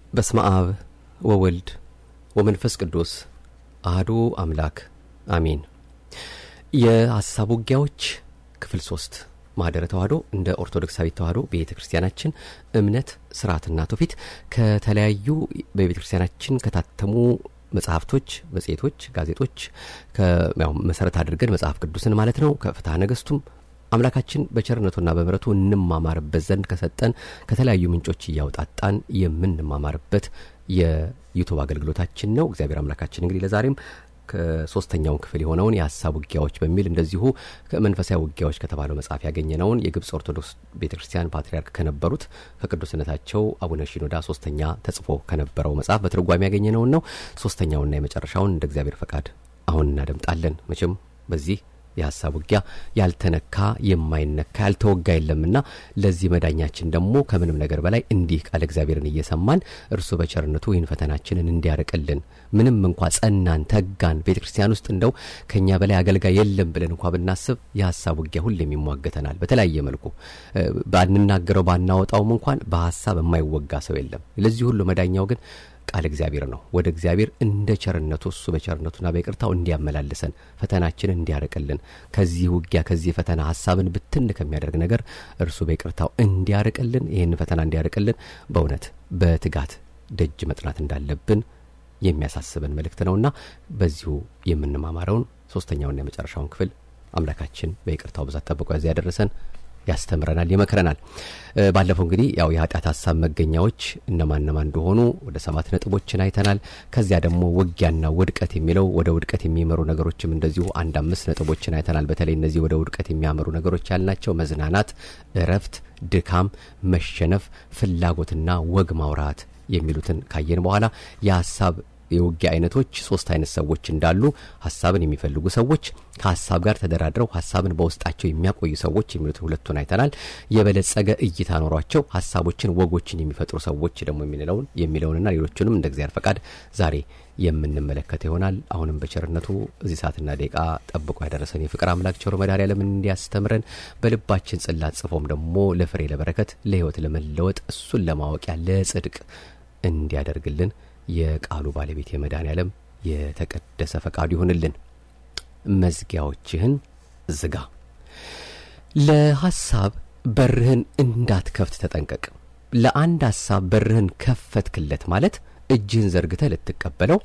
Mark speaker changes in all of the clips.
Speaker 1: በስመ አብ ወወልድ ወመንፈስ ቅዱስ አህዱ አምላክ አሜን። የሀሳብ ውጊያዎች ክፍል ሶስት ማህደረ ተዋህዶ እንደ ኦርቶዶክሳዊት ተዋህዶ ቤተ ክርስቲያናችን እምነት ስርዓትና ትውፊት ከተለያዩ በቤተ ክርስቲያናችን ከታተሙ መጽሐፍቶች፣ መጽሔቶች፣ ጋዜጦች መሰረት አድርገን መጽሐፍ ቅዱስን ማለት ነው ከፍትሐ ነገሥቱም አምላካችን በቸርነቱና በምሕረቱ እንማማርበት ዘንድ ከሰጠን ከተለያዩ ምንጮች እያውጣጣን የምንማማርበት የዩቱብ አገልግሎታችን ነው። እግዚአብሔር አምላካችን እንግዲህ ለዛሬም ከሶስተኛውን ክፍል የሆነውን የሀሳብ ውጊያዎች በሚል እንደዚሁ መንፈሳዊ ውጊያዎች ከተባለው መጽሐፍ ያገኘነውን የግብፅ ኦርቶዶክስ ቤተ ክርስቲያን ፓትርያርክ ከነበሩት ከቅዱስነታቸው አቡነ ሺኖዳ ሶስተኛ ተጽፎ ከነበረው መጽሐፍ በትርጓሜ ያገኘነውን ነው። ሶስተኛውና የመጨረሻውን እንደ እግዚአብሔር ፈቃድ አሁን እናደምጣለን። መቼም በዚህ የሀሳብ ውጊያ ያልተነካ የማይነካ ያልተወጋ የለምና ለዚህ መዳኛችን ደግሞ ከምንም ነገር በላይ እንዲህ ቃል እግዚአብሔርን እየሰማን እርሱ በቸርነቱ ይህን ፈተናችንን እንዲያርቅልን ምንም እንኳ ጸናን ተጋን ቤተ ክርስቲያን ውስጥ እንደው ከእኛ በላይ አገልጋይ የለም ብለን እንኳ ብናስብ የሀሳብ ውጊያ ሁሌም ይሟገተናል። በተለያየ መልኩ ባንናገረው ባናወጣውም እንኳን በሀሳብ የማይወጋ ሰው የለም። ለዚህ ሁሉ መዳኛው ግን ቃል እግዚአብሔር ነው። ወደ እግዚአብሔር እንደ ቸርነቱ እሱ በቸርነቱና በይቅርታው እንዲያመላልሰን ፈተናችንን እንዲያርቅልን ከዚህ ውጊያ ከዚህ ፈተና ሀሳብን ብትን ከሚያደርግ ነገር እርሱ በይቅርታው እንዲያርቅልን ይህን ፈተና እንዲያርቅልን በእውነት በትጋት ደጅ መጥናት እንዳለብን የሚያሳስበን መልእክት ነውና በዚሁ የምንማማረውን ሶስተኛውና የመጨረሻውን ክፍል አምላካችን በይቅርታው ብዛት ጠብቆ ያዚያ ያደረሰን ያስተምረናል፣ ይመክረናል። ባለፈው እንግዲህ ያው የኃጢአት ሀሳብ መገኛዎች እነማን እነማን እንደሆኑ ወደ ሰባት ነጥቦችን አይተናል። ከዚያ ደግሞ ውጊያና ውድቀት የሚለው ወደ ውድቀት የሚመሩ ነገሮችም እንደዚሁ አንድ አምስት ነጥቦችን አይተናል። በተለይ እነዚህ ወደ ውድቀት የሚያመሩ ነገሮች ያልናቸው መዝናናት፣ እረፍት፣ ድካም፣ መሸነፍ፣ ፍላጎትና ወግ ማውራት የሚሉትን ካየን በኋላ የሀሳብ የውጊያ አይነቶች ሶስት አይነት ሰዎች እንዳሉ ሀሳብን የሚፈልጉ ሰዎች፣ ከሀሳብ ጋር ተደራድረው ሀሳብን በውስጣቸው የሚያቆዩ ሰዎች የሚሉትን ሁለቱን አይተናል። የበለጸገ እይታ ኖሯቸው ሀሳቦችን፣ ወጎችን የሚፈጥሩ ሰዎች ደግሞ የሚለውን የሚለውንና ሌሎቹንም እንደ እግዚአብሔር ፈቃድ ዛሬ የምንመለከት ይሆናል። አሁንም በቸርነቱ እዚህ ሰዓትና ደቂቃ ጠብቆ ያደረሰን የፍቅር አምላክ ቸሩ መድኃኔዓለም እንዲያስተምረን በልባችን ጽላት ጽፎም ደግሞ ለፍሬ ለበረከት ለሕይወት ለመለወጥ እሱን ለማወቂያ ለጽድቅ እንዲያደርግልን የቃሉ ባለቤት የመድኃኔዓለም የተቀደሰ ፈቃዱ ይሁንልን። መዝጊያዎችህን ዝጋ። ለሐሳብ በርህን እንዳትከፍት ተጠንቀቅ። ለአንድ ሐሳብ በርህን ከፈትክለት ማለት እጅህን ዘርግተህ ልትቀበለው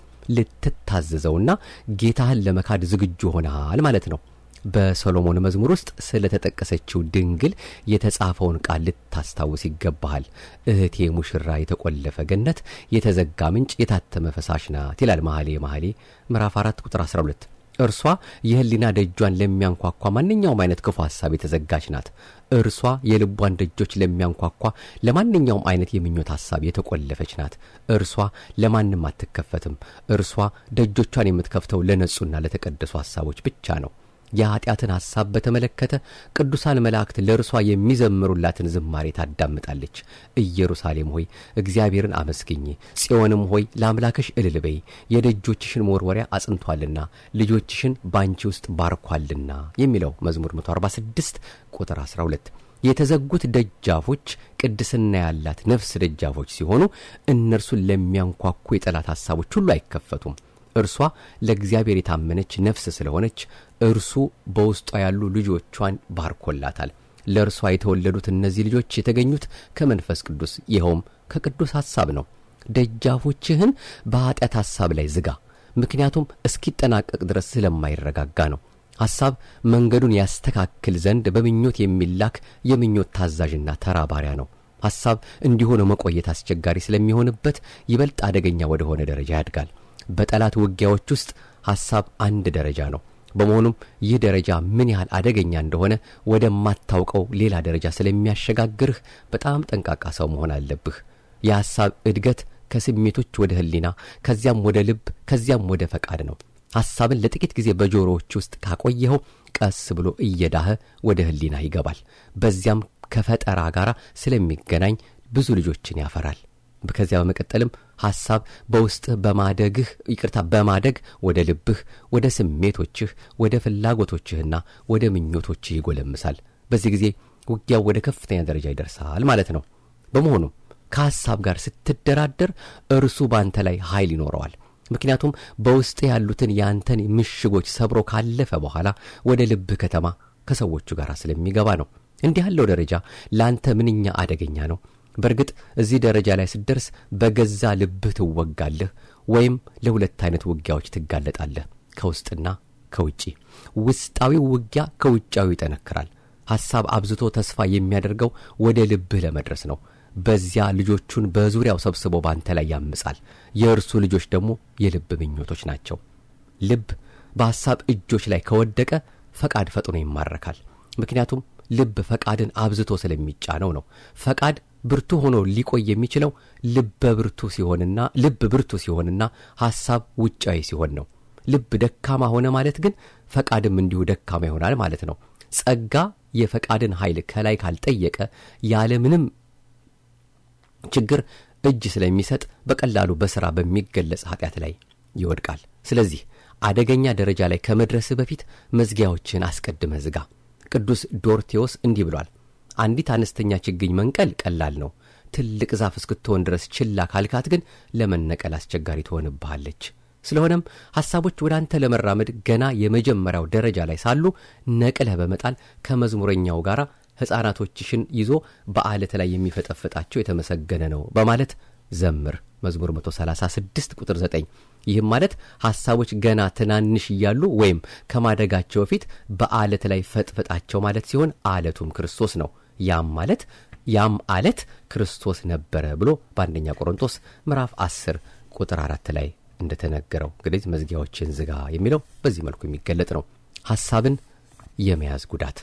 Speaker 1: ልትታዘዘውና ጌታህን ለመካድ ዝግጁ ሆነሃል ማለት ነው። በሰሎሞን መዝሙር ውስጥ ስለ ተጠቀሰችው ድንግል የተጻፈውን ቃል ልታስታውስ ይገባሃል። እህቴ ሙሽራ የተቆለፈ ገነት፣ የተዘጋ ምንጭ፣ የታተመ ፈሳሽ ናት ይላል መኃልየ መኃልይ ምዕራፍ 4 ቁጥር 12። እርሷ የሕሊና ደጇን ለሚያንኳኳ ማንኛውም አይነት ክፉ ሐሳብ የተዘጋች ናት። እርሷ የልቧን ደጆች ለሚያንኳኳ ለማንኛውም አይነት የምኞት ሐሳብ የተቆለፈች ናት። እርሷ ለማንም አትከፈትም። እርሷ ደጆቿን የምትከፍተው ለነጹና ለተቀደሱ ሐሳቦች ብቻ ነው። የኀጢአትን ሐሳብ በተመለከተ ቅዱሳን መላእክት ለእርሷ የሚዘምሩላትን ዝማሬ ታዳምጣለች። ኢየሩሳሌም ሆይ እግዚአብሔርን አመስግኝ፣ ጽዮንም ሆይ ለአምላክሽ እልል በይ። የደጆችሽን መወርወሪያ አጽንቷልና ልጆችሽን ባንቺ ውስጥ ባርኳልና የሚለው መዝሙር 146 ቁጥር 12 የተዘጉት ደጃፎች ቅድስና ያላት ነፍስ ደጃፎች ሲሆኑ እነርሱን ለሚያንኳኩ የጠላት ሐሳቦች ሁሉ አይከፈቱም። እርሷ ለእግዚአብሔር የታመነች ነፍስ ስለሆነች እርሱ በውስጧ ያሉ ልጆቿን ባርኮላታል። ለእርሷ የተወለዱት እነዚህ ልጆች የተገኙት ከመንፈስ ቅዱስ ይኸውም ከቅዱስ ሐሳብ ነው። ደጃፎችህን በኀጢአት ሐሳብ ላይ ዝጋ፣ ምክንያቱም እስኪጠናቀቅ ድረስ ስለማይረጋጋ ነው። ሐሳብ መንገዱን ያስተካክል ዘንድ በምኞት የሚላክ የምኞት ታዛዥና ተራ ባሪያ ነው። ሐሳብ እንዲሆነ መቆየት አስቸጋሪ ስለሚሆንበት ይበልጥ አደገኛ ወደሆነ ደረጃ ያድጋል። በጠላት ውጊያዎች ውስጥ ሐሳብ አንድ ደረጃ ነው። በመሆኑም ይህ ደረጃ ምን ያህል አደገኛ እንደሆነ ወደማታውቀው ሌላ ደረጃ ስለሚያሸጋግርህ በጣም ጠንቃቃ ሰው መሆን አለብህ። የሐሳብ እድገት ከስሜቶች ወደ ሕሊና ከዚያም ወደ ልብ ከዚያም ወደ ፈቃድ ነው። ሐሳብን ለጥቂት ጊዜ በጆሮዎች ውስጥ ካቆየኸው ቀስ ብሎ እየዳኸ ወደ ሕሊና ይገባል። በዚያም ከፈጠራ ጋር ስለሚገናኝ ብዙ ልጆችን ያፈራል። ከዚያ በመቀጠልም ሐሳብ በውስጥህ በማደግህ ይቅርታ በማደግ ወደ ልብህ፣ ወደ ስሜቶችህ፣ ወደ ፍላጎቶችህና ወደ ምኞቶችህ ይጎለምሳል። በዚህ ጊዜ ውጊያው ወደ ከፍተኛ ደረጃ ይደርሳል ማለት ነው። በመሆኑም ከሐሳብ ጋር ስትደራደር እርሱ በአንተ ላይ ኃይል ይኖረዋል። ምክንያቱም በውስጥ ያሉትን የአንተን ምሽጎች ሰብሮ ካለፈ በኋላ ወደ ልብህ ከተማ ከሰዎቹ ጋር ስለሚገባ ነው። እንዲህ ያለው ደረጃ ለአንተ ምንኛ አደገኛ ነው። በእርግጥ እዚህ ደረጃ ላይ ስትደርስ በገዛ ልብህ ትወጋለህ፣ ወይም ለሁለት አይነት ውጊያዎች ትጋለጣለህ፣ ከውስጥና ከውጪ። ውስጣዊው ውጊያ ከውጫዊ ይጠነክራል። ሐሳብ አብዝቶ ተስፋ የሚያደርገው ወደ ልብህ ለመድረስ ነው። በዚያ ልጆቹን በዙሪያው ሰብስቦ ባንተ ላይ ያምጻል። የእርሱ ልጆች ደግሞ የልብ ምኞቶች ናቸው። ልብ በሐሳብ እጆች ላይ ከወደቀ ፈቃድ ፈጥኖ ይማረካል። ምክንያቱም ልብ ፈቃድን አብዝቶ ስለሚጫነው ነው። ፈቃድ ብርቱ ሆኖ ሊቆይ የሚችለው ልበ ብርቱ ሲሆንና ልብ ብርቱ ሲሆንና ሐሳብ ውጫዊ ሲሆን ነው። ልብ ደካማ ሆነ ማለት ግን ፈቃድም እንዲሁ ደካማ ይሆናል ማለት ነው። ጸጋ የፈቃድን ኃይል ከላይ ካልጠየቀ ያለምንም ችግር እጅ ስለሚሰጥ በቀላሉ በሥራ በሚገለጽ ኃጢአት ላይ ይወድቃል። ስለዚህ አደገኛ ደረጃ ላይ ከመድረስህ በፊት መዝጊያዎችን አስቀድመህ ዝጋ። ቅዱስ ዶርቴዎስ እንዲህ ብሏል። አንዲት አነስተኛ ችግኝ መንቀል ቀላል ነው። ትልቅ ዛፍ እስክትሆን ድረስ ችላ ካልካት ግን ለመነቀል አስቸጋሪ ትሆንብሃለች። ስለሆነም ሐሳቦች ወደ አንተ ለመራመድ ገና የመጀመሪያው ደረጃ ላይ ሳሉ ነቅለህ በመጣል ከመዝሙረኛው ጋር ሕፃናቶችሽን ይዞ በዓለት ላይ የሚፈጠፍጣቸው የተመሰገነ ነው በማለት ዘምር። መዝሙር 136 ቁጥር 9። ይህም ማለት ሐሳቦች ገና ትናንሽ እያሉ ወይም ከማደጋቸው በፊት በዓለት ላይ ፈጥፍጣቸው ማለት ሲሆን አለቱም ክርስቶስ ነው። ያም ማለት ያም አለት ክርስቶስ ነበረ ብሎ በአንደኛ ቆሮንቶስ ምዕራፍ 10 ቁጥር አራት ላይ እንደተነገረው እንግዲህ መዝጊያዎችን ዝጋ የሚለው በዚህ መልኩ የሚገለጥ ነው። ሐሳብን የመያዝ ጉዳት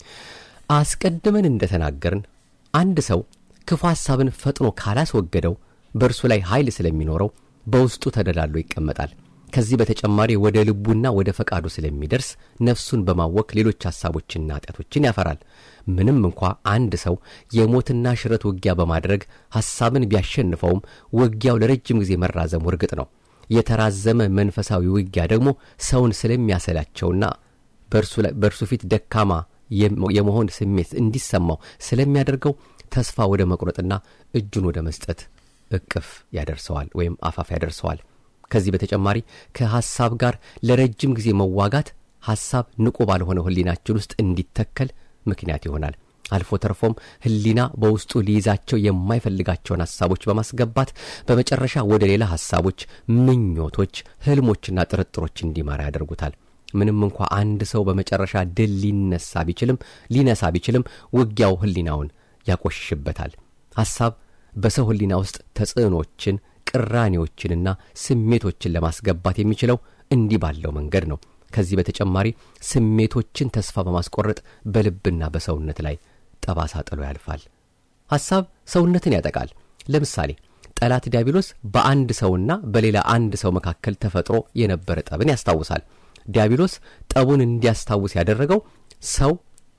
Speaker 1: አስቀድመን እንደተናገርን አንድ ሰው ክፉ ሐሳብን ፈጥኖ ካላስወገደው በእርሱ ላይ ኃይል ስለሚኖረው በውስጡ ተደላሎ ይቀመጣል። ከዚህ በተጨማሪ ወደ ልቡና ወደ ፈቃዱ ስለሚደርስ ነፍሱን በማወክ ሌሎች ሐሳቦችና ኃጢአቶችን ያፈራል። ምንም እንኳ አንድ ሰው የሞትና ሽረት ውጊያ በማድረግ ሐሳብን ቢያሸንፈውም ውጊያው ለረጅም ጊዜ መራዘሙ እርግጥ ነው። የተራዘመ መንፈሳዊ ውጊያ ደግሞ ሰውን ስለሚያሰላቸውና በእርሱ ፊት ደካማ የመሆን ስሜት እንዲሰማው ስለሚያደርገው ተስፋ ወደ መቁረጥና እጁን ወደ መስጠት እቅፍ ያደርሰዋል ወይም አፋፍ ያደርሰዋል። ከዚህ በተጨማሪ ከሐሳብ ጋር ለረጅም ጊዜ መዋጋት ሐሳብ ንቁ ባልሆነ ሕሊናችን ውስጥ እንዲተከል ምክንያት ይሆናል። አልፎ ተርፎም ሕሊና በውስጡ ሊይዛቸው የማይፈልጋቸውን ሐሳቦች በማስገባት በመጨረሻ ወደ ሌላ ሐሳቦች፣ ምኞቶች፣ ሕልሞችና ጥርጥሮች እንዲመራ ያደርጉታል። ምንም እንኳ አንድ ሰው በመጨረሻ ድል ሊነሳ ቢችልም ሊነሳ ቢችልም ውጊያው ሕሊናውን ያቆሽሽበታል። ሐሳብ በሰው ሕሊና ውስጥ ተጽዕኖችን ቅራኔዎችንና ስሜቶችን ለማስገባት የሚችለው እንዲህ ባለው መንገድ ነው። ከዚህ በተጨማሪ ስሜቶችን ተስፋ በማስቆረጥ በልብና በሰውነት ላይ ጠባሳ ጥሎ ያልፋል። ሐሳብ ሰውነትን ያጠቃል። ለምሳሌ ጠላት ዲያብሎስ በአንድ ሰውና በሌላ አንድ ሰው መካከል ተፈጥሮ የነበረ ጠብን ያስታውሳል። ዲያብሎስ ጠቡን እንዲያስታውስ ያደረገው ሰው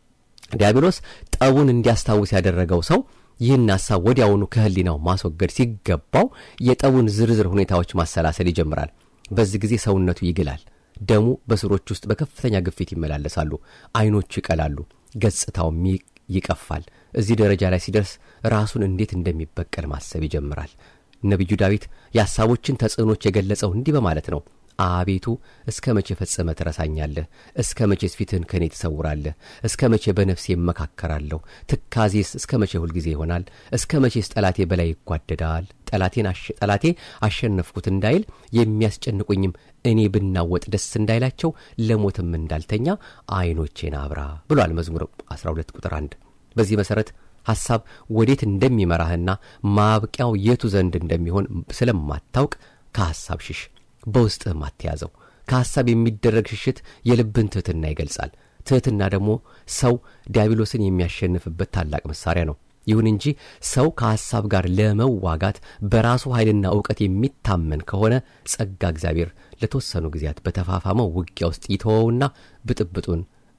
Speaker 1: ዲያብሎስ ጠቡን እንዲያስታውስ ያደረገው ሰው ይህን ሐሳብ ወዲያውኑ ከሕሊናው ማስወገድ ሲገባው የጠቡን ዝርዝር ሁኔታዎች ማሰላሰል ይጀምራል። በዚህ ጊዜ ሰውነቱ ይግላል። ደሙ በስሮች ውስጥ በከፍተኛ ግፊት ይመላለሳሉ። ዐይኖቹ ይቀላሉ፣ ገጽታውም ይቀፋል። እዚህ ደረጃ ላይ ሲደርስ ራሱን እንዴት እንደሚበቀል ማሰብ ይጀምራል። ነቢዩ ዳዊት የሐሳቦችን ተጽዕኖች የገለጸው እንዲህ በማለት ነው። አቤቱ እስከ መቼ ፈጽመ ትረሳኛለህ? እስከ መቼስ ፊትህን ከእኔ ትሰውራለህ? እስከ መቼ በነፍሴ እመካከራለሁ? ትካዜስ እስከ መቼ ሁልጊዜ ይሆናል? እስከ መቼስ ጠላቴ በላይ ይጓደዳል? ጠላቴን ጠላቴ አሸነፍኩት እንዳይል የሚያስጨንቁኝም እኔ ብናወጥ ደስ እንዳይላቸው ለሞትም እንዳልተኛ ዐይኖቼን አብራ ብሏል መዝሙር 12 ቁጥር 1 በዚህ መሠረት ሐሳብ ወዴት እንደሚመራህና ማብቂያው የቱ ዘንድ እንደሚሆን ስለማታውቅ ከሐሳብ ሽሽ በውስጥህም አትያዘው። ከሐሳብ የሚደረግ ሽሽት የልብን ትሕትና ይገልጻል። ትሕትና ደግሞ ሰው ዲያብሎስን የሚያሸንፍበት ታላቅ መሣሪያ ነው። ይሁን እንጂ ሰው ከሐሳብ ጋር ለመዋጋት በራሱ ኃይልና ዕውቀት የሚታመን ከሆነ ጸጋ እግዚአብሔር ለተወሰኑ ጊዜያት በተፋፋመው ውጊያ ውስጥ ይተወውና ብጥብጡን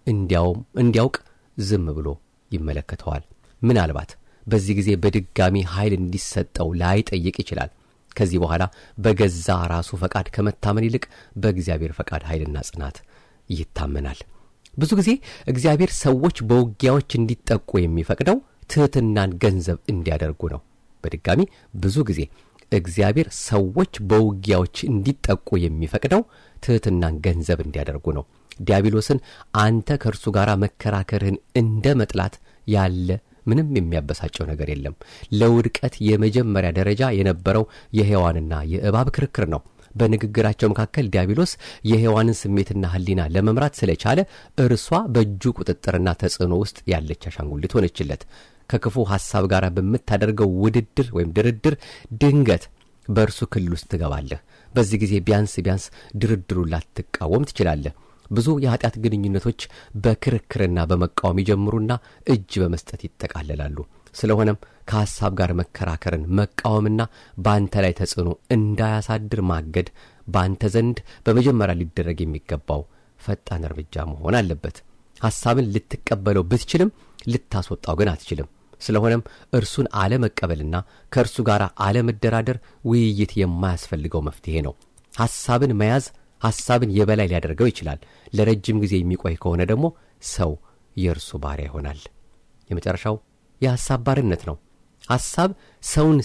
Speaker 1: እንዲያውቅ ዝም ብሎ ይመለከተዋል። ምናልባት በዚህ ጊዜ በድጋሚ ኃይል እንዲሰጠው ላይጠይቅ ይችላል። ከዚህ በኋላ በገዛ ራሱ ፈቃድ ከመታመን ይልቅ በእግዚአብሔር ፈቃድ ኃይልና ጽናት ይታመናል። ብዙ ጊዜ እግዚአብሔር ሰዎች በውጊያዎች እንዲጠቁ የሚፈቅደው ትሕትናን ገንዘብ እንዲያደርጉ ነው። በድጋሚ ብዙ ጊዜ እግዚአብሔር ሰዎች በውጊያዎች እንዲጠቁ የሚፈቅደው ትሕትናን ገንዘብ እንዲያደርጉ ነው። ዲያብሎስን አንተ ከእርሱ ጋር መከራከርህን እንደ መጥላት ያለ ምንም የሚያበሳጨው ነገር የለም። ለውድቀት የመጀመሪያ ደረጃ የነበረው የሔዋንና የእባብ ክርክር ነው። በንግግራቸው መካከል ዲያብሎስ የሔዋንን ስሜትና ሕሊና ለመምራት ስለቻለ እርሷ በእጁ ቁጥጥርና ተጽዕኖ ውስጥ ያለች አሻንጉሊት ሆነችለት። ከክፉ ሐሳብ ጋር በምታደርገው ውድድር ወይም ድርድር ድንገት በእርሱ ክልል ውስጥ ትገባለህ። በዚህ ጊዜ ቢያንስ ቢያንስ ድርድሩን ላትቃወም ትችላለህ። ብዙ የኀጢአት ግንኙነቶች በክርክርና በመቃወም ይጀምሩና እጅ በመስጠት ይጠቃለላሉ። ስለሆነም ከሐሳብ ጋር መከራከርን መቃወምና በአንተ ላይ ተጽዕኖ እንዳያሳድር ማገድ በአንተ ዘንድ በመጀመሪያ ሊደረግ የሚገባው ፈጣን እርምጃ መሆን አለበት። ሐሳብን ልትቀበለው ብትችልም ልታስወጣው ግን አትችልም። ስለሆነም እርሱን አለመቀበልና ከእርሱ ጋር አለመደራደር ውይይት የማያስፈልገው መፍትሔ ነው። ሐሳብን መያዝ ሐሳብን የበላይ ሊያደርገው ይችላል። ለረጅም ጊዜ የሚቆይ ከሆነ ደግሞ ሰው የእርሱ ባሪያ ይሆናል። የመጨረሻው የሐሳብ ባርነት ነው። ሐሳብ ሰውን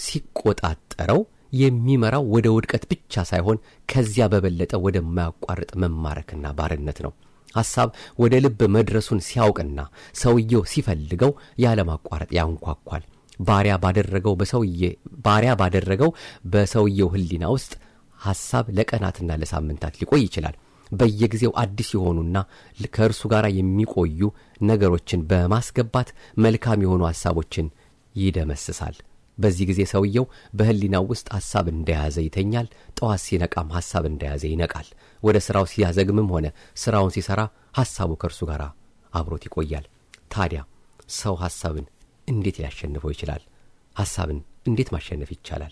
Speaker 1: ሲቆጣጠረው የሚመራው ወደ ውድቀት ብቻ ሳይሆን ከዚያ በበለጠ ወደማያቋርጥ መማረክና ባርነት ነው። ሐሳብ ወደ ልብ መድረሱን ሲያውቅና ሰውየው ሲፈልገው ያለማቋረጥ ያንኳኳል። ባሪያ ባደረገው በሰውዬ ባሪያ ባደረገው በሰውየው ሕሊና ውስጥ ሐሳብ ለቀናትና ለሳምንታት ሊቆይ ይችላል። በየጊዜው አዲስ የሆኑና ከእርሱ ጋር የሚቆዩ ነገሮችን በማስገባት መልካም የሆኑ ሐሳቦችን ይደመስሳል። በዚህ ጊዜ ሰውየው በሕሊናው ውስጥ ሐሳብ እንደያዘ ይተኛል። ጠዋት ሲነቃም ሐሳብ እንደያዘ ይነቃል። ወደ ሥራው ሲያዘግምም ሆነ ሥራውን ሲሠራ ሐሳቡ ከእርሱ ጋር አብሮት ይቆያል። ታዲያ ሰው ሐሳብን እንዴት ሊያሸንፈው ይችላል? ሐሳብን እንዴት ማሸነፍ ይቻላል?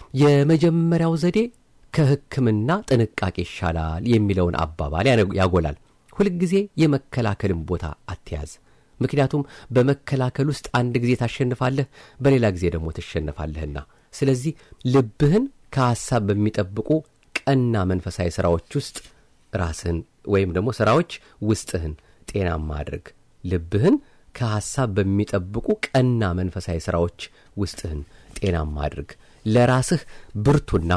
Speaker 1: የመጀመሪያው ዘዴ ከሕክምና ጥንቃቄ ይሻላል የሚለውን አባባል ያጎላል። ሁልጊዜ የመከላከልን ቦታ አትያዝ። ምክንያቱም በመከላከል ውስጥ አንድ ጊዜ ታሸንፋለህ፣ በሌላ ጊዜ ደግሞ ትሸነፋለህና። ስለዚህ ልብህን ከሐሳብ በሚጠብቁ ቀና መንፈሳዊ ሥራዎች ውስጥ ራስህን ወይም ደግሞ ሥራዎች ውስጥህን ጤናማ አድርግ። ልብህን ከሐሳብ በሚጠብቁ ቀና መንፈሳዊ ሥራዎች ውስጥህን ጤናማ አድርግ። ለራስህ ብርቱና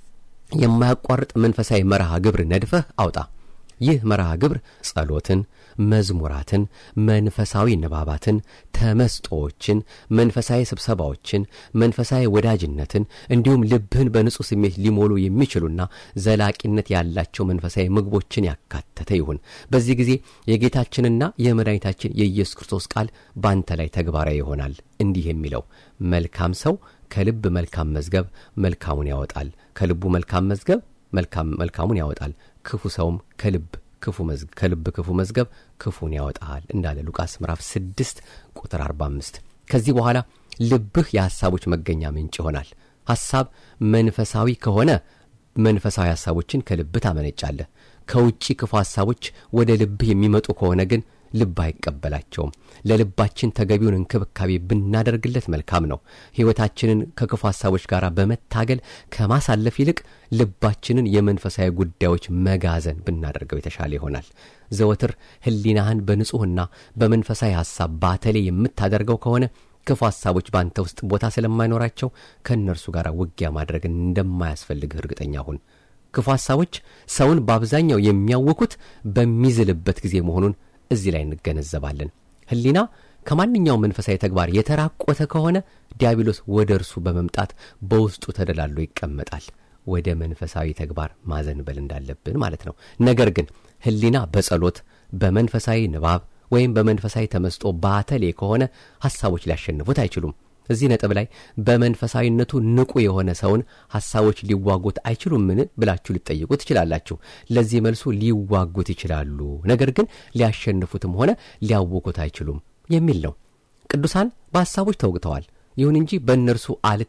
Speaker 1: የማያቋርጥ መንፈሳዊ መርሃ ግብር ነድፈህ አውጣ። ይህ መርሃ ግብር ጸሎትን፣ መዝሙራትን፣ መንፈሳዊ ንባባትን፣ ተመስጦዎችን፣ መንፈሳዊ ስብሰባዎችን፣ መንፈሳዊ ወዳጅነትን እንዲሁም ልብህን በንጹሕ ስሜት ሊሞሉ የሚችሉና ዘላቂነት ያላቸው መንፈሳዊ ምግቦችን ያካተተ ይሁን። በዚህ ጊዜ የጌታችንና የመድኃኒታችን የኢየሱስ ክርስቶስ ቃል በአንተ ላይ ተግባራዊ ይሆናል። እንዲህ የሚለው መልካም ሰው ከልብ መልካም መዝገብ መልካሙን ያወጣል፣ ከልቡ መልካም መዝገብ መልካሙን ያወጣል፣ ክፉ ሰውም ከልብ ክፉ ከልብ ክፉ መዝገብ ክፉን ያወጣል እንዳለ ሉቃስ ምዕራፍ 6 ቁጥር 45። ከዚህ በኋላ ልብህ የሐሳቦች መገኛ ምንጭ ይሆናል። ሐሳብ መንፈሳዊ ከሆነ መንፈሳዊ ሐሳቦችን ከልብህ ታመነጫለህ። ከውጪ ክፉ ሐሳቦች ወደ ልብህ የሚመጡ ከሆነ ግን ልብ አይቀበላቸውም። ለልባችን ተገቢውን እንክብካቤ ብናደርግለት መልካም ነው። ሕይወታችንን ከክፉ ሐሳቦች ጋር በመታገል ከማሳለፍ ይልቅ ልባችንን የመንፈሳዊ ጉዳዮች መጋዘን ብናደርገው የተሻለ ይሆናል። ዘወትር ሕሊናህን በንጹሕና በመንፈሳዊ ሐሳብ ባተሌ የምታደርገው ከሆነ ክፉ ሐሳቦች በአንተ ውስጥ ቦታ ስለማይኖራቸው ከእነርሱ ጋር ውጊያ ማድረግ እንደማያስፈልግህ እርግጠኛ ሁን። ክፉ ሐሳቦች ሰውን በአብዛኛው የሚያውኩት በሚዝልበት ጊዜ መሆኑን እዚህ ላይ እንገነዘባለን። ሕሊና ከማንኛውም መንፈሳዊ ተግባር የተራቆተ ከሆነ ዲያብሎስ ወደ እርሱ በመምጣት በውስጡ ተደላሎ ይቀመጣል። ወደ መንፈሳዊ ተግባር ማዘንበል እንዳለብን ማለት ነው። ነገር ግን ሕሊና በጸሎት በመንፈሳዊ ንባብ ወይም በመንፈሳዊ ተመስጦ ባተሌ ከሆነ ሐሳቦች ሊያሸንፉት አይችሉም። እዚህ ነጥብ ላይ በመንፈሳዊነቱ ንቁ የሆነ ሰውን ሐሳቦች ሊዋጉት አይችሉምን ብላችሁ ልትጠይቁ ትችላላችሁ። ለዚህ መልሱ ሊዋጉት ይችላሉ፣ ነገር ግን ሊያሸንፉትም ሆነ ሊያውኩት አይችሉም የሚል ነው። ቅዱሳን በሐሳቦች ተውግተዋል። ይሁን እንጂ በእነርሱ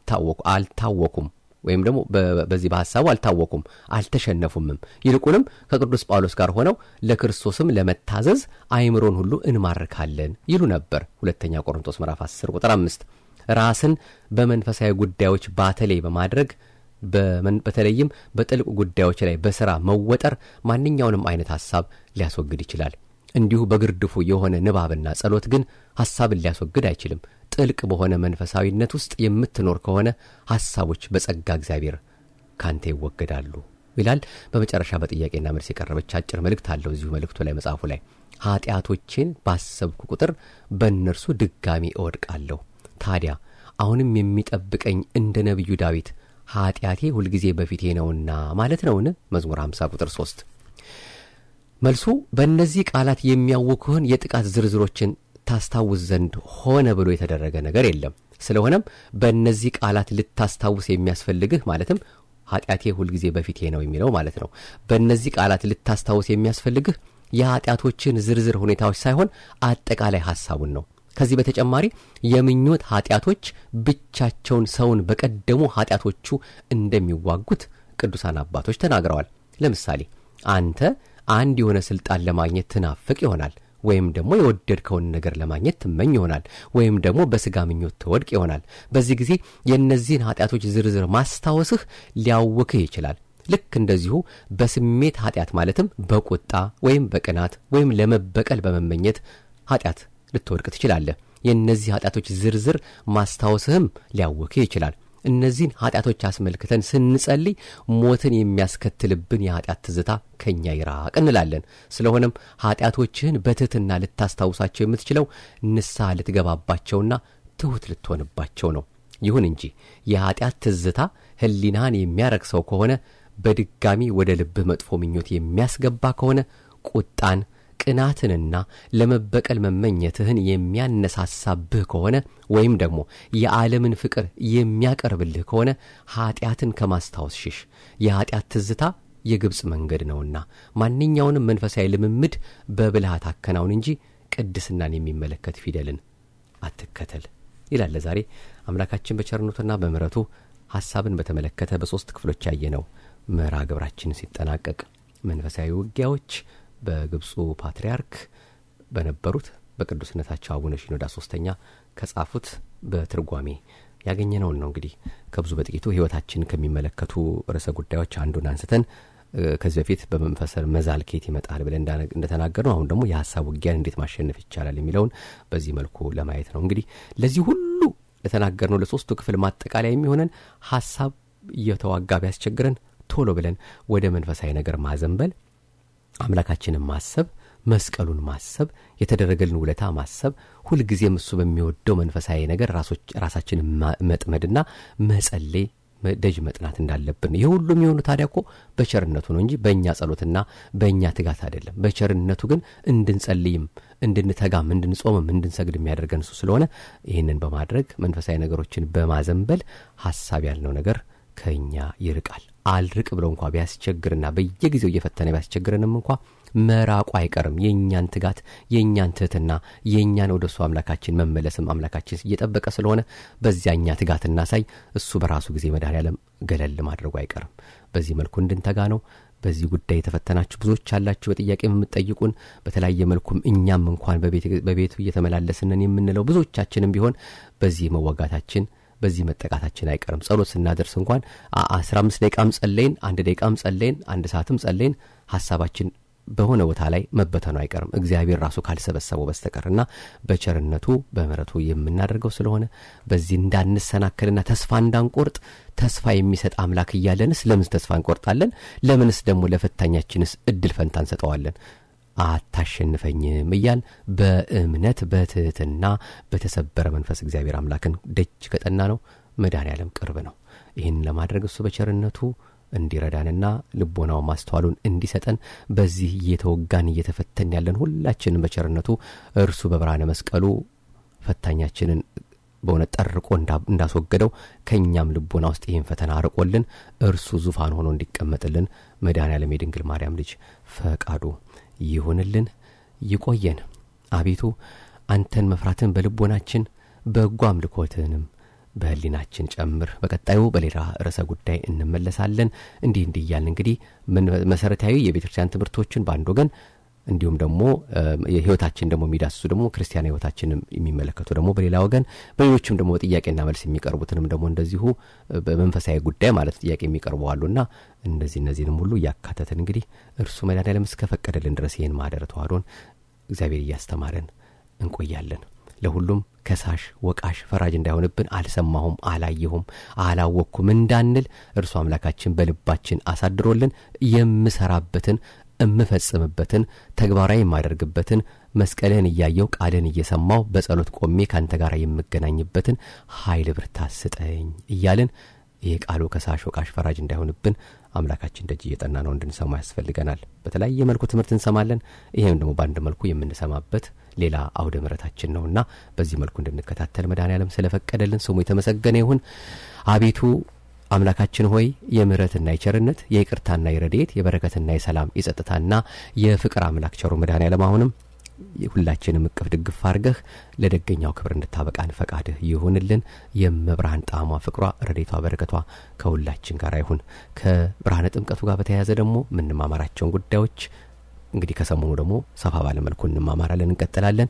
Speaker 1: አልታወኩም ወይም ደግሞ በዚህ በሐሳቡ አልታወኩም፣ አልተሸነፉምም። ይልቁንም ከቅዱስ ጳውሎስ ጋር ሆነው ለክርስቶስም ለመታዘዝ አእምሮን ሁሉ እንማርካለን ይሉ ነበር። ሁለተኛ ቆሮንቶስ ምዕራፍ 10 ቁጥር 5 ራስን በመንፈሳዊ ጉዳዮች ባተሌ በማድረግ በተለይም በጥልቅ ጉዳዮች ላይ በሥራ መወጠር ማንኛውንም አይነት ሐሳብ ሊያስወግድ ይችላል። እንዲሁ በግርድፉ የሆነ ንባብና ጸሎት ግን ሐሳብን ሊያስወግድ አይችልም። ጥልቅ በሆነ መንፈሳዊነት ውስጥ የምትኖር ከሆነ ሐሳቦች በጸጋ እግዚአብሔር ካንተ ይወገዳሉ ይላል። በመጨረሻ በጥያቄና መልስ የቀረበች አጭር መልእክት አለው እዚሁ መልእክቱ ላይ መጽሐፉ ላይ ኃጢአቶቼን ባሰብኩ ቁጥር በእነርሱ ድጋሚ እወድቃለሁ። ታዲያ አሁንም የሚጠብቀኝ እንደ ነቢዩ ዳዊት ኃጢአቴ ሁልጊዜ በፊቴ ነውና ማለት ነውን? መዝሙር 50 ቁጥር 3 መልሱ በእነዚህ ቃላት የሚያውኩህን የጥቃት ዝርዝሮችን ታስታውስ ዘንድ ሆነ ብሎ የተደረገ ነገር የለም። ስለሆነም በእነዚህ ቃላት ልታስታውስ የሚያስፈልግህ ማለትም ኃጢአቴ ሁልጊዜ በፊቴ ነው የሚለው ማለት ነው። በእነዚህ ቃላት ልታስታውስ የሚያስፈልግህ የኃጢአቶችን ዝርዝር ሁኔታዎች ሳይሆን አጠቃላይ ሐሳቡን ነው። ከዚህ በተጨማሪ የምኞት ኃጢአቶች ብቻቸውን ሰውን በቀደሙ ኃጢአቶቹ እንደሚዋጉት ቅዱሳን አባቶች ተናግረዋል። ለምሳሌ አንተ አንድ የሆነ ሥልጣን ለማግኘት ትናፍቅ ይሆናል ወይም ደግሞ የወደድከውን ነገር ለማግኘት ትመኝ ይሆናል ወይም ደግሞ በሥጋ ምኞት ትወድቅ ይሆናል። በዚህ ጊዜ የእነዚህን ኃጢአቶች ዝርዝር ማስታወስህ ሊያውክህ ይችላል። ልክ እንደዚሁ በስሜት ኃጢአት ማለትም በቁጣ ወይም በቅናት ወይም ለመበቀል በመመኘት ኃጢአት ልትወድቅ ትችላለህ። የእነዚህ ኃጢአቶች ዝርዝር ማስታወስህም ሊያውክህ ይችላል። እነዚህን ኃጢአቶች አስመልክተን ስንጸልይ ሞትን የሚያስከትልብን የኃጢአት ትዝታ ከእኛ ይራቅ እንላለን። ስለሆነም ኃጢአቶችህን በትሕትና ልታስታውሳቸው የምትችለው ንስሐ ልትገባባቸውና ትሑት ልትሆንባቸው ነው። ይሁን እንጂ የኃጢአት ትዝታ ሕሊናህን የሚያረክሰው ከሆነ በድጋሚ ወደ ልብህ መጥፎ ምኞት የሚያስገባ ከሆነ ቁጣን ቅናትንና ለመበቀል መመኘትህን የሚያነሳሳብህ ከሆነ ወይም ደግሞ የዓለምን ፍቅር የሚያቀርብልህ ከሆነ ኀጢአትን ከማስታወስ ሽሽ። የኀጢአት ትዝታ የግብፅ መንገድ ነውና ማንኛውንም መንፈሳዊ ልምምድ በብልሃት አከናውን እንጂ ቅድስናን የሚመለከት ፊደልን አትከተል ይላል። ዛሬ አምላካችን በቸርነቱና በምሕረቱ ሐሳብን በተመለከተ በሦስት ክፍሎች ያየነው መርሃ ግብራችን ሲጠናቀቅ መንፈሳዊ ውጊያዎች በግብፁ ፓትርያርክ በነበሩት በቅዱስነታቸው አቡነ ሺኖዳ ሶስተኛ ከጻፉት በትርጓሜ ያገኘነውን ነው። እንግዲህ ከብዙ በጥቂቱ ሕይወታችን ከሚመለከቱ ርዕሰ ጉዳዮች አንዱን አንስተን ከዚህ በፊት በመንፈስ መዛል ከየት ይመጣል ብለን እንደተናገር ነው። አሁን ደግሞ የሀሳብ ውጊያን እንዴት ማሸነፍ ይቻላል የሚለውን በዚህ መልኩ ለማየት ነው። እንግዲህ ለዚህ ሁሉ ለተናገርነው ለሶስቱ ክፍል ማጠቃለያ የሚሆነን ሀሳብ እየተዋጋ ቢያስቸግረን ቶሎ ብለን ወደ መንፈሳዊ ነገር ማዘንበል አምላካችንን ማሰብ መስቀሉን ማሰብ የተደረገልን ውለታ ማሰብ ሁልጊዜም እሱ በሚወደው መንፈሳዊ ነገር ራሳችንን መጥመድና መጸለይ ደጅ መጥናት እንዳለብን ይህ ሁሉ የሚሆኑ ታዲያ እኮ በቸርነቱ ነው እንጂ በእኛ ጸሎትና በእኛ ትጋት አይደለም። በቸርነቱ ግን እንድንጸልይም እንድንተጋም እንድንጾምም እንድንሰግድ የሚያደርገን እሱ ስለሆነ ይህንን በማድረግ መንፈሳዊ ነገሮችን በማዘንበል ሀሳብ ያልነው ነገር ከእኛ ይርቃል። አልርቅ ብለው እንኳ ቢያስቸግርና በየጊዜው እየፈተነ ቢያስቸግረንም እንኳ መራቁ አይቀርም። የእኛን ትጋት፣ የእኛን ትህትና፣ የእኛን ወደ እሱ አምላካችን መመለስም አምላካችን እየጠበቀ ስለሆነ በዚያኛ ትጋት እናሳይ። እሱ በራሱ ጊዜ መድኃኔዓለም ገለል ማድረጉ አይቀርም። በዚህ መልኩ እንድንተጋ ነው። በዚህ ጉዳይ የተፈተናችሁ ብዙዎች አላችሁ፣ በጥያቄ የምትጠይቁን በተለያየ መልኩም እኛም እንኳን በቤቱ እየተመላለስንን የምንለው ብዙዎቻችንም ቢሆን በዚህ መወጋታችን በዚህ መጠቃታችን አይቀርም። ጸሎት ስናደርስ እንኳን አስራ አምስት ደቂቃም ጸለይን፣ አንድ ደቂቃም ጸለይን፣ አንድ ሰዓትም ጸለይን ሀሳባችን በሆነ ቦታ ላይ መበተኑ አይቀርም እግዚአብሔር ራሱ ካልሰበሰበው በስተቀርና በቸርነቱ በምሕረቱ የምናደርገው ስለሆነ በዚህ እንዳንሰናከልና ተስፋ እንዳንቆርጥ ተስፋ የሚሰጥ አምላክ እያለንስ ለምንስ ተስፋ እንቆርጣለን? ለምንስ ደግሞ ለፈታኛችንስ እድል ፈንታ እንሰጠዋለን? አታሸንፈኝም እያል በእምነት በትህትና በተሰበረ መንፈስ እግዚአብሔር አምላክን ደጅ ከጠና ነው መድኃኔዓለም ቅርብ ነው። ይህን ለማድረግ እሱ በቸርነቱ እንዲረዳንና ልቦናው ማስተዋሉን እንዲሰጠን በዚህ እየተወጋን እየተፈተን ያለን ሁላችንን በቸርነቱ እርሱ በብርሃነ መስቀሉ ፈታኛችንን በእውነት ጠርቆ እንዳስወገደው ከእኛም ልቦና ውስጥ ይህን ፈተና አርቆልን እርሱ ዙፋን ሆኖ እንዲቀመጥልን መድኃኔዓለም የድንግል ማርያም ልጅ ፈቃዱ ይሁንልን። ይቆየን። አቤቱ አንተን መፍራትን በልቦናችን በጎ አምልኮትህንም በህሊናችን ጨምር። በቀጣዩ በሌላ ርዕሰ ጉዳይ እንመለሳለን። እንዲህ እንዲህ እያልን እንግዲህ መሰረታዊ የቤተ ክርስቲያን ትምህርቶችን በአንድ ወገን እንዲሁም ደግሞ የህይወታችን ደግሞ የሚዳስሱ ደግሞ ክርስቲያን ህይወታችን የሚመለከቱ ደግሞ በሌላ ወገን በሌሎችም ደግሞ በጥያቄና መልስ የሚቀርቡትንም ደግሞ እንደዚሁ በመንፈሳዊ ጉዳይ ማለት ጥያቄ የሚቀርቡ አሉና እንደዚህ እነዚህንም ሁሉ እያካተትን እንግዲህ እርሱ መድኃኔዓለም እስከፈቀደልን ድረስ ይህን ማህደረ ተዋህዶን እግዚአብሔር እያስተማረን እንቆያለን። ለሁሉም ከሳሽ ወቃሽ ፈራጅ እንዳይሆንብን አልሰማሁም አላየሁም አላወቅኩም እንዳንል እርሱ አምላካችን በልባችን አሳድሮልን የምሰራበትን እምፈጽምበትን ተግባራዊ የማደርግበትን መስቀልህን እያየው ቃልን እየሰማው በጸሎት ቆሜ ካንተ ጋር የምገናኝበትን ኃይል ብርታት ስጠኝ እያልን ይህ ቃሉ ከሳሽ ወቃሽ ፈራጅ እንዳይሆንብን አምላካችን ደጅ እየጠና ነው እንድንሰማ ያስፈልገናል። በተለያየ መልኩ ትምህርት እንሰማለን። ይህም ደግሞ በአንድ መልኩ የምንሰማበት ሌላ አውደ ምሕረታችን ነውና በዚህ መልኩ እንድንከታተል መድኃኔዓለም ስለፈቀደልን ስሙ የተመሰገነ ይሁን። አቤቱ አምላካችን ሆይ የምሕረትና የቸርነት የይቅርታና የረድኤት የበረከትና የሰላም የጸጥታና የፍቅር አምላክ ቸሩ መድኃኔዓለም አሁንም ሁላችንም እቅፍ ድግፍ አድርገህ ለደገኛው ክብር እንድታበቃን ፈቃድህ ይሁንልን። የመብርሃን ጣዕሟ፣ ፍቅሯ፣ ረዴቷ፣ በረከቷ ከሁላችን ጋር ይሁን። ከብርሃነ ጥምቀቱ ጋር በተያያዘ ደግሞ የምንማማራቸውን ጉዳዮች እንግዲህ ከሰሞኑ ደግሞ ሰፋ ባለ መልኩ እንማማራለን፣ እንቀጥላለን።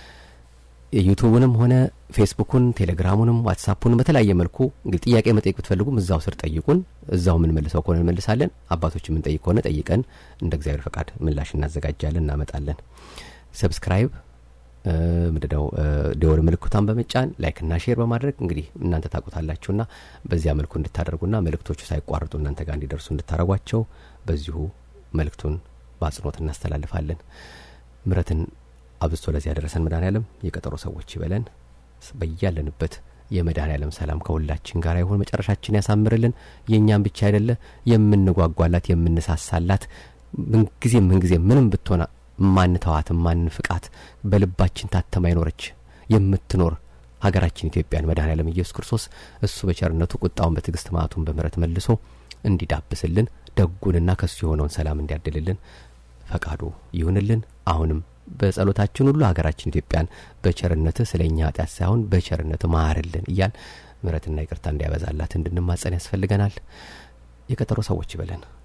Speaker 1: ዩቱቡንም ሆነ ፌስቡኩን፣ ቴሌግራሙንም፣ ዋትሳፑንም በተለያየ መልኩ እንግዲህ ጥያቄ መጠየቅ ብትፈልጉም እዛው ስር ጠይቁን። እዛው የምንመልሰው ከሆነ እንመልሳለን። አባቶች የምንጠይቅ ከሆነ ጠይቀን እንደ እግዚአብሔር ፈቃድ ምላሽ እናዘጋጃለን፣ እናመጣለን። ሰብስክራይብ ምንድነው ደወል ምልክቷን በመጫን ላይክና ሼር በማድረግ እንግዲህ እናንተ ታውቁታላችሁና በዚያ መልኩ እንድታደርጉና መልእክቶቹ ሳይቋርጡ እናንተ ጋር እንዲደርሱ እንድታደርጓቸው በዚሁ መልእክቱን በአጽንኦት እናስተላልፋለን። ምረትን አብዝቶ ለዚህ ያደረሰን መድኃኔዓለም የቀጠሮ ሰዎች ይበለን። በያለንበት የመድኃኔዓለም ሰላም ከሁላችን ጋር ይሁን። መጨረሻችን ያሳምርልን። የእኛም ብቻ አይደለ የምንጓጓላት የምንሳሳላት ምንጊዜ ምንጊዜ ምንም ብትሆና ማንተዋት ማንፍቃት በልባችን ታተማ ይኖረች የምትኖር ሀገራችን ኢትዮጵያን መድኃኔዓለም ኢየሱስ ክርስቶስ እሱ በቸርነቱ ቁጣውን በትዕግስት መዓቱን በምሕረት መልሶ እንዲዳብስልን ደጉንና ከሱ የሆነውን ሰላም እንዲያድልልን ፈቃዱ ይሁንልን። አሁንም በጸሎታችን ሁሉ ሀገራችን ኢትዮጵያን በቸርነትህ ስለ እኛ ኃጢአት ሳይሆን በቸርነትህ ማርልን እያል ምሕረትና ይቅርታ እንዲያበዛላት እንድንማጸን ያስፈልገናል። የቀጠሮ ሰዎች ይበለን።